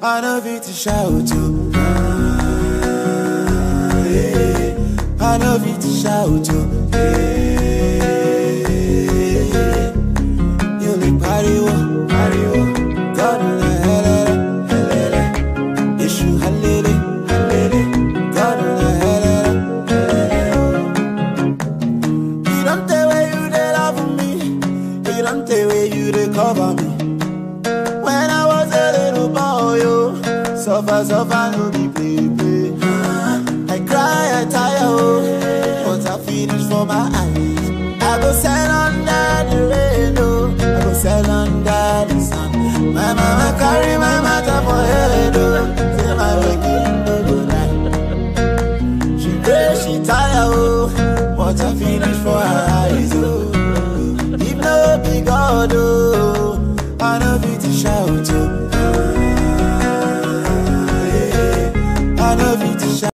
I know fit to shout to. Ah, yeah. I know fit to shout to. Yeah. You like pariwo, pariwo. God na helele, helele. Issue halele, halele. God na helele, helele. You don't tell where you dey love me. You don't tell where you dey cover me. When I was a little boy, yo, suffer, suffer, no be play, play. I cry, I tire, oh, but I finish for my eyes. I go sell under the rain, oh, I go sell under the sun. My mama carry my matter for head, oh, say my waking no go night. She pray, she tire, oh, but I finish for her eyes, oh. If no be God, oh, I know fit to shout,